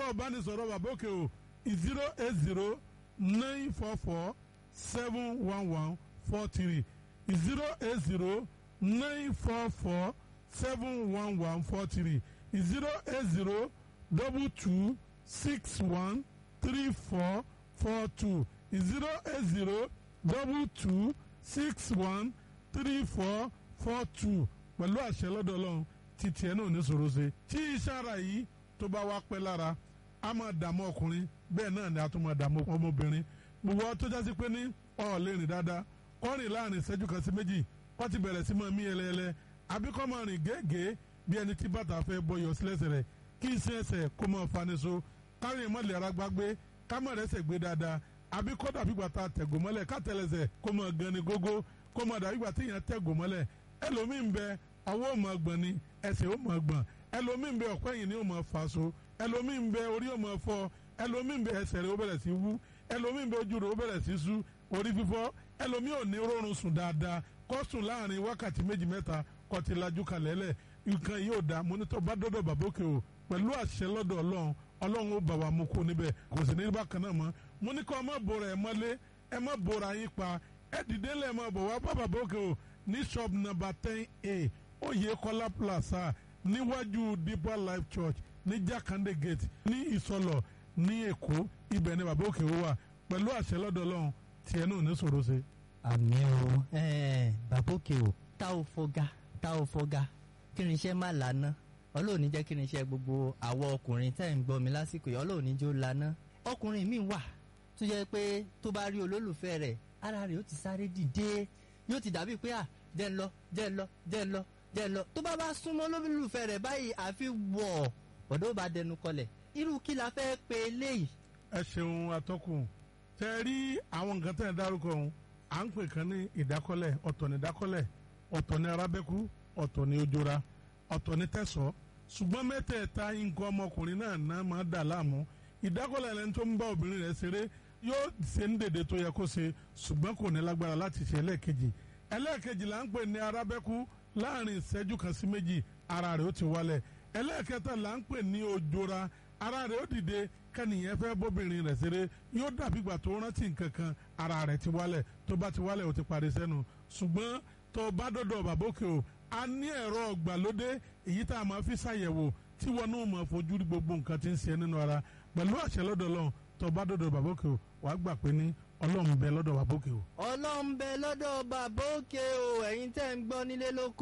ìbánisọ̀rọ̀ bàbá òkè o zero eight zero nine four four seven one one four three zero eight zero nine four four seven one one four three zero eight zero double two six one three four four two zero eight zero double two six one three four four two pẹ̀lú àṣẹ lọ́dọ̀ ọlọ́run títí ẹ̀ náà ní sòro ṣe tí iṣẹ́ ara yìí tó bá wá pẹ́ lára a máa dààmú ọkùnrin bẹ́ẹ̀ náà ni a tún máa dààmú ọmọbìnrin gbogbo tó jásí pé ní ọ̀ lè rìn dáadáa kọ́ rìn láàrin ìṣẹ́jú kan sí méjì kọ́ ti bẹ̀rẹ̀ sí máa mí ẹlẹ́ẹlẹ́ àbí kọ́ máa rìn gẹ́gẹ́ bí ẹni tí bàtà fẹ́ bọyọ̀ sílẹ̀sẹ̀ rẹ̀ kí iṣẹ́ ẹsẹ̀ kó máa fani so kárí ìmọ̀lẹ̀ ara gbágbé kámọ̀ rẹ̀ sẹ̀ gbé dáadáa àbí kọ́ dàbí gbàtà tẹ̀gò mọ́lẹ̀ kátẹ́lẹsẹ̀ kó máa gan ni gógó kó máa dàbí gbàtà èèyàn tẹ̀gò mọ́lẹ̀ ẹlòmíì ń bẹ ọwọ́ ò máa gbọ̀n ni ẹsẹ̀ ò máa gbọ̀n ẹlòmíì ń bẹ ọ̀pẹ́ yìí ni ò máa fà so ẹlòmíì ń bẹ orí ò máa fọ́ ẹlòmíì ń bẹ ẹsẹ̀ rẹ̀ ó bẹ̀rẹ̀ sí wú ẹlòmíì ń bẹ ojú rẹ̀ ó bẹ̀rẹ̀ sí sú orí fífọ́ ẹlòmíì ò ní rọrùn sùn dáadáa kó sùn láàrin wákàtí méjì mẹ́ta kó ti lajú kalẹ̀ lẹ̀ nǹkan yìí ò dáa mọ́nítọ́ bá dọ́dọ̀ bàbókè o pẹ̀lú àṣẹ lọ́dọ̀ ọlọ́run ọlọ́run ó bà wá mú kó níbẹ̀ kò sì ní bákan náà mọ́ mo ní kọ́ ẹ má bora ẹ mọ́lé ẹ má bora yín pa ẹ dìde lẹ́ẹ̀ má bọ̀ wá bá bàbókè o ní shop number ten a Oyèkọ́lá plaza níwájú Deeper Life Church ní Jakande gate ní Ìsọlọ̀ ní Èkó ibẹ̀ ni bàbókè o wà pẹ̀lú àṣẹ lọ́dọ̀ ọlọ́run tiẹ̀ náà ní sòro ṣe. àmì o bàbókè o tá ò fọgá tá ò fọgá kí ni iṣẹ́ má lànà ọlọ́run ní jẹ́ kí ni iṣẹ́ gbogbo àwọn ọkùnrin tẹ́ ń gbọ́ mi lásìkò yìí ọlọ́run ní jó lànà ọkùnrin mi wà tó jẹ́ pé tó bá rí olólùfẹ́ rẹ̀ ara rẹ̀ ó ti sáré dìde yóò ti dàbí pé à jẹ́ ń lọ jẹ́ ń lọ jẹ́ ń lọ jẹ́ ń lọ tó bá bá súnmọ́ olólùfẹ́ rẹ̀ báyìí àfi wọ̀ ọ̀dọ́ bá dẹnu kọlẹ̀ irú kí la fẹ́ pe eléyìí. ẹ ṣeun atọ́kùn tẹ rí àwọn nǹkan tẹ̀ ń dárúkọ ọ̀hún à ń pè kan ní ìdákọ́lẹ̀ ọ̀tọ̀ ní ìdákọ́lẹ̀ ọ̀tọ̀ ní arábẹ́kú ọ̀tọ̀ ní ojora ọ̀tọ̀ ní tẹ̀sọ́ ṣùgbọ́n mẹ́tẹ̀ẹ̀ta nǹkan ọmọkùnrin náà náà máa dà láàmú ìdákọ́lẹ̀ ẹni tó ń bá obìnrin rẹ̀ ṣeré yóò ṣe ń dèdè tó yẹ kó ṣe ṣùgbọ́n kò ní lágbára láti ṣe ẹlẹ́ẹ̀kejì ẹlẹ́ẹ̀kejì là ń pè ní arábẹ́kú láàrin ìṣẹ́jú kan sí méjì ara rẹ̀ ó ti wálẹ̀ ẹlẹ́ẹ̀kẹta là ń pè ní ojora ara rẹ̀ ó dìde kẹ́nìyẹn fẹ́ bóbìnrin rẹ̀ ṣeré yóò dàbí ìgbà tó rántí nǹkan kan ara rẹ̀ ti wálẹ̀ tó bá ti wálẹ̀ ó ti parí sẹ́nu ṣùgbọ́n tó bá dọ̀dọ̀ bàbókè o a ní ẹ̀rọ ọ̀gbàlódé èyí tá a máa fi ṣàyẹ̀wò tí wọn náà máa fojú rí gbogbo nǹkan tí ń ṣe nínú ara pẹ̀lú àṣẹ lọ́dọ̀ Ọlọ́run tó bá dọ̀dọ̀ bàbókè o wàá gbà pé ní Ọlọ́run bẹ lọ́dọ̀ bàbókè o. ọlọ́run bẹ lọ́dọ̀ bàbókè o ẹ̀yin tẹ́ ń gbọ́ nílé lóko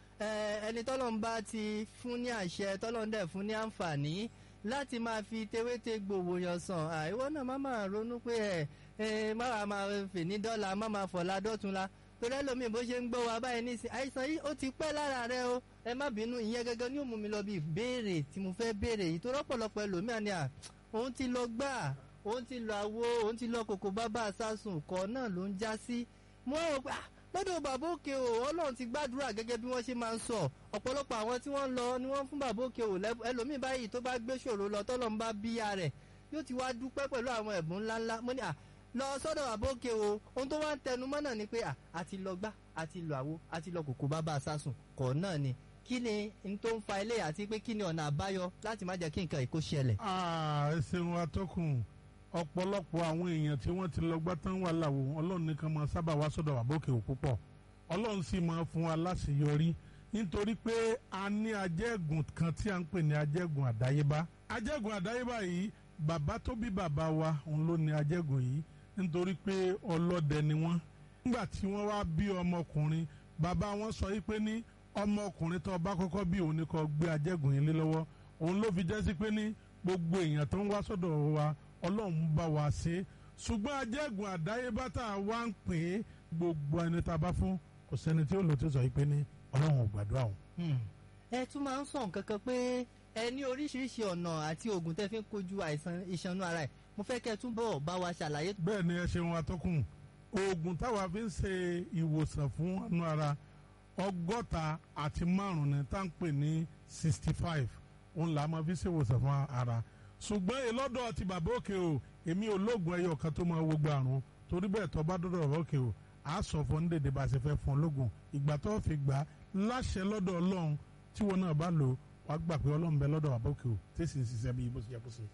ẹni tọ́lọ́run bá ti fún ní àṣẹ tọ́lọ́run dẹ̀ fún ní àǹfààní láti máa fi tewéte gbòòwò yàn sàn àìwọ́ náà má máa ronú pé ẹ ẹ má wàá máa fè ní dọ́là má máa fọ̀la dọ́tunla torí ẹlòmíì bó ṣe ń gbọ́ wa báyìí nísìnyí àìsàn yìí ó ti pẹ́ lára rẹ o ẹ má bínú ìyẹn gẹ́gẹ́ ni ó mú mi lọ bí ìbéèrè tí mo fẹ́ béèrè yìí tó rọ́pọ̀lọpọ̀ ẹlòmíì ni à òun ti lọ gbà òun ti lọ àwo òun ti lọ kòkó bábà sásùn kọ́ náà ló ń já sí mo rò pé lọ́dọ̀ bàbá òkè o ọlọ́run ti gbàdúrà gẹ́gẹ́ bí wọ́n ṣe máa ń sọ ọ̀pọ̀lọpọ̀ àwọn tí wọ́n ń lọ ni wọ́n fún bàbá òkè o ẹlòmíì báyìí tó bá gbé ṣòro lọ tọ́lọ́ ń bá bíyà rẹ̀ yóò ti wá dúpẹ́ pẹ̀lú àwọn ẹ̀bùn ńláńlá mo ní à lọ sọ́dọ̀ bàbá òkè o ohun tó wá ń tẹnu mọ́ náà ni pé à àti lọ gbá àti lọ àwo àti lọ kòkó bàbá sásùn kọ̀ náà ni kí ni n tó ń fa ilé àti pé kí ni ọ̀nà àbáyọ láti má jẹ́ kí nǹkan ìkó ṣẹlẹ̀. ẹ ṣeun atọ́kùn ọ̀pọ̀lọpọ̀ àwọn èèyàn tí wọ́n ti lọ gbá tán wà láwo ọlọ́run nìkan máa sábà wá sọ́dọ̀ bàbá òkè o púpọ̀ ọlọ́run sì máa fún wa láṣeyọrí nítorí pé a ní ajẹ́gùn kan tí a ń pè ní ajẹ́gùn àdáyébá ajẹ́gùn àdáyébá yìí bàbá tó bí bàbá wa òun ló ní ajẹ́gùn yìí nítorí pé ọlọ́dẹ ni wọ́n nígbà tí wọ́n wá bí ọmọkùnrin bàbá wọn sọ yìí pé ní ọmọkùnrin tó bá kọ́kọ́ bí òun ni kó gbé ajẹ́gùn yìí lé lọ́wọ́ òun ló fi jẹ́ sí pé ní gbogbo èèyàn tó ń wá sọ́dọ̀ wa ọlọ́run bá wa ṣe ṣùgbọ́n ajẹ́gùn àdáyébá tá a wá ń pè é gbogbo ẹni tá a bá fún kò sẹ́ni tí ó lò tó sọ yìí pé ní ọlọ́run ò gbàdúrà òun. ẹ tún máa ń sọ nǹkan kan pé ẹ ní oríṣiríṣi ọ̀nà àti oògùn tẹ́ fi ń kojú àìsàn ìṣanú ara ẹ̀ mo fẹ́ kẹ́ ẹ túbọ̀ bá wa ṣàlàyé. bẹ́ẹ̀ ni ẹ ṣeun atọ́kùn oògùn táwa fi ń ṣe ìwòsàn fún ọnú ara ọgọ́ta àti márùn-ún ni tá à ń pè ní sixty five òun là á máa fi ṣe ìwòsàn fún ara ṣùgbọ́n ìlọ́dọ̀ ti bàbá òkè o èmi ò lóògùn ẹyọ kan tó máa wo gbà àrùn torí bẹ́ẹ̀ tó bá dọ́dọ̀ bàbá òkè o a sọ fún ndèdè bá a ṣe fẹ́ fún ológun ìgbà tó fi gbà láṣẹ lọ́dọ̀ ọlọ́run tí wọn náà bá lò wá gbà pé ọlọ́run bẹ lọ́dọ̀ bàbá òkè o tí sì ń ṣiṣẹ́ bí bó ṣe yẹ kó ṣe.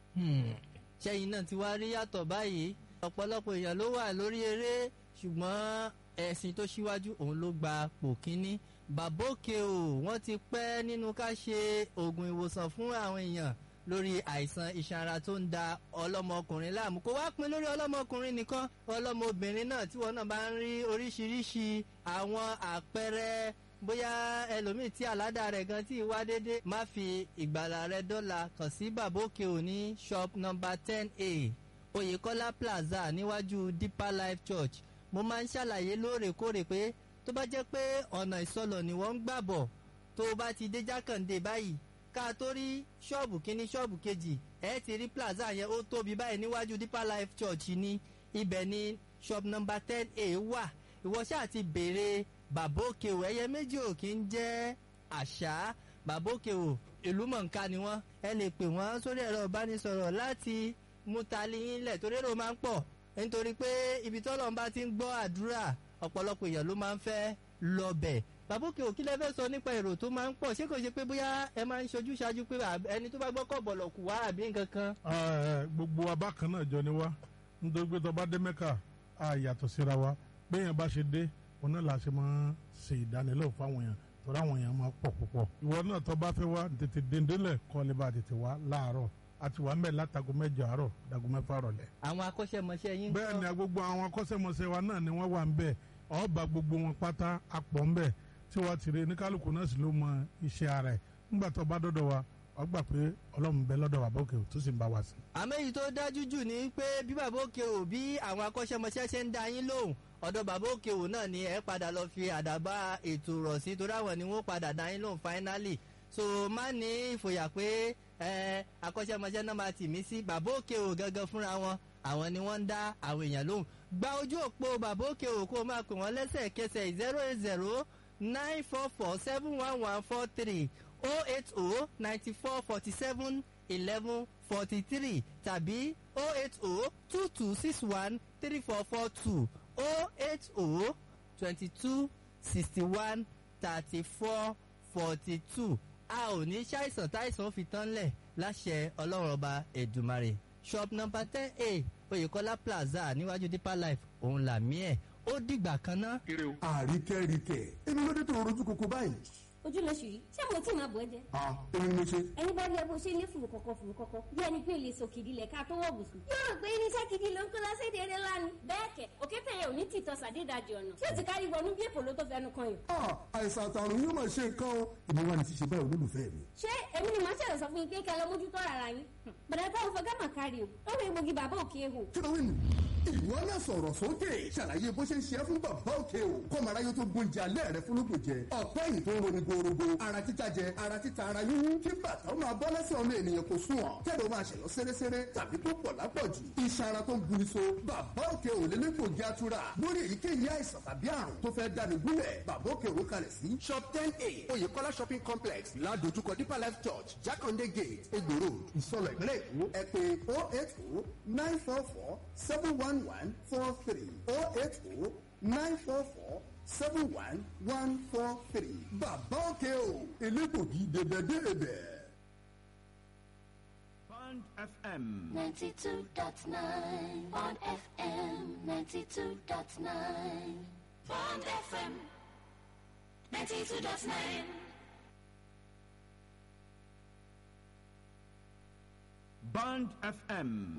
ṣẹ́yìn náà ti wá rí yàtọ̀ báyìí ọ̀pọ̀lọpọ̀ èèyàn ló wà lórí eré ṣùgbọ́n ẹ̀sìn tó ṣíwájú òun ló gba pò kínní bàbókè o wọ́n ti pẹ́ nínú ká ṣe oògùn ìwòsàn fún àwọn èèyàn lórí àìsàn iṣan ara tó ń da ọlọ́mọkùnrin láàmú kó wá pin lórí ọlọ́mọkùnrin nìkan ọlọ́mọbìnrin náà tí wọn náà bá ń rí oríṣiríṣi àwọn àpẹẹrẹ bóyá ẹlòmíì tí àládà rẹ̀ gan tí wá dédé má fi ìgbàlà rẹ̀ dọ́là kàn sí bàbókè ò ní shop number ten a oyèkọ́lá plaza níwájú deeper life church mo máa ń ṣàlàyé lóòrèkóòrè pé tó bá jẹ́ pé ọ̀nà ìsọlọ̀ ni wọ́n ń gbà bọ̀ tó o bá ti dé jákàndé báyìí ká tó rí ṣọ́ọ̀bù kínní ṣọ́ọ̀bù kejì ẹ̀ ti rí plaza yẹn ó tóbi báyìí níwájú deeper life church ní ibẹ̀ ní shop number ten a wà ìwọ ṣáà ti béèrè bàbá òkè o ẹyẹ méjì ò kí ń jẹ́ àṣà bàbá òkè o ìlú mọ̀ǹká ni wọ́n ẹ lè pè wọ́n sórí ẹ̀rọ ìbánisọ̀rọ̀ láti mú tali yín lẹ̀ torí èrò máa ń pọ̀ nítorí pé ibi tọ́lọ́run bá ti ń gbọ́ àdúrà ọ̀pọ̀lọpọ̀ èèyàn ló máa ń fẹ́ lọ́bẹ̀ bàbá òkè o kí lẹ fẹ́ sọ nípa èrò tó máa ń pọ̀ ṣé kò ṣe pé bóyá ẹ máa ń ṣojú ṣáájú pé ẹni tó bá gbọ́ kọ̀ bọ̀lọ̀ kù wá àbí nǹkan kan. gbogbo wa bákan náà jọ ni wá nítorí pé tó bá dé mẹ́kà á yàtọ̀ síra wa béèyàn bá ṣe dé òun náà la ṣe máa ṣe ìdánilẹ́wò fáwọn èèyàn torí àwọn èèyàn máa pọ̀ púpọ̀. ìwọ náà tó bá fẹ́ wá tètè dèndélẹ̀ kọ́ lè bá tètè wá láàárọ̀ àti wà mẹ́ẹ̀ látago mẹ́jọ àárọ̀ dago mẹ́fà rọ̀lẹ́. àwọn akọ́ṣẹ́mọṣẹ́ yín. bẹ́ẹ̀ ni gbogbo àwọn akọ́ṣẹ́mọṣẹ́ wa náà ni wọ́n wà ń bẹ̀ ọba gbogbo wọn pátá apọ̀ ń bẹ̀ tí wọ́n ti rí ní kálukú náà sì ló mọ iṣẹ́ ara ẹ̀ ńgbà tó bá dọ́dọ̀ wa wọ́n gbà pé ọlọ́run bẹ lọ́dọ̀ wa bókè tó sì ń bá wa sí. àmọ́ èyí tó dájú jù ni pé bí bàbá òkè ò bí àwọn akọ́ṣẹ́mọṣẹ́ ṣe ń da yín lóhùn ọ̀dọ̀ bàbá òkè ò náà ni ẹ padà lọ fi àdàbà ètò rọ̀ sí torí àwọn ni wọ́n padà da yín lóhùn finally so má ní ìfòyà pé ẹ akọ́ṣẹ́mọṣẹ́ náà máa tì mí sí bàbá òkè ò gangan fúnra wọn àwọn ni wọ́n ń dá àwọn èèyàn lóhùn gba ojú òpó bàbá òkè ò kó o máa pè wọ́n lẹ́sẹ̀kẹsẹ̀ zero eight zero nine four four seven one one four three oh eight oh ninety four forty seven eleven forty three tàbí oh eight oh two two six one three four four two oh eight oh twenty two sixty one thirty four forty two a ò ní ṣàìsàn táìsàn fi tán lẹ̀ láṣẹ ọlọ́run ọba ẹ̀dùmarè shop number ten a oyèkọ́lá plaza níwájú deeper life òun làmí ẹ̀ ó dìgbà kan ná. àríkẹ́ríkẹ́ èmi ló dé tó rojú koko báyìí. ojú lóṣù yìí ṣé mo tí máa bọ̀ ẹ́ jẹ́. a èmi ni mo ṣe. ẹni bá rí ẹ bó ṣe lé fùrù kọ̀kọ̀ fùrù kọ̀kọ̀ bí ẹni pé lè sòkìdí lẹ̀ ká tó wọ̀ bùsùn. yóò rò pé irinṣẹ́ gidi ló ń kó lọ séde eré ńlá ni. bẹ́ẹ̀ kẹ̀ òkété yẹn ò ní tìtọ́ sàdédàjì ọ̀nà tí ó ti kárí wọnú bí èpò ló tó fẹnu kan yìí. a àìsàn àtàrùn yóò máa ṣe nǹkan o èmi wà ní ti ṣe báyìí olólùfẹ́ mi. ṣé èmi ni màá ṣẹlẹ̀ sọ fún yín pé kẹ́ lọ mójútó ara yín. bàdà táwọn fọgá mà kárí o ó wọ egbògi bàbá òkè ehò. kí ló wí nù. ìwọ náà sọ̀rọ̀ sókè ṣàlàyé bó ṣe ń ṣe é fún bàbá òkè o kọ́mọ̀ráyé tó gbóúnjẹ alẹ́ rẹ fún lóko jẹ ọ̀pẹ́ yìí tó ń roni gorogo ara títa jẹ ara títa ara yúwú kí bàtà ó máa bọ́ lẹ́sẹ̀ ọmọ ènìyàn kò sùn ọ̀ kẹ́lẹ́ ó máa ṣẹ̀yọ́ sẹ́rẹ́sẹ́rẹ́ tàbí tó pọ̀ lápọ̀jù iṣan ara tó ń guni so bàbá òkè ò lélẹ́gbògi atura lórí èyíkéyìí àìsàn tàbí àrùn tó fẹ́ dání gúnlẹ̀ bàbá òkè ò kalẹ̀ sí shop ten a oyèkọ́lá shopping complex ládojúkọ deeper life church jákàndé gate egbò road ìsọlọ̀ ìpínlẹ̀ èkó ẹ pé oh eight oh nine four four seven one one four three oh eight oh nine four four seven one one four three bàbá òkè o elégbògi dèbèdèbè. Band FM. 92.9 on FM 92.9 Bond FM 92.9 Band FM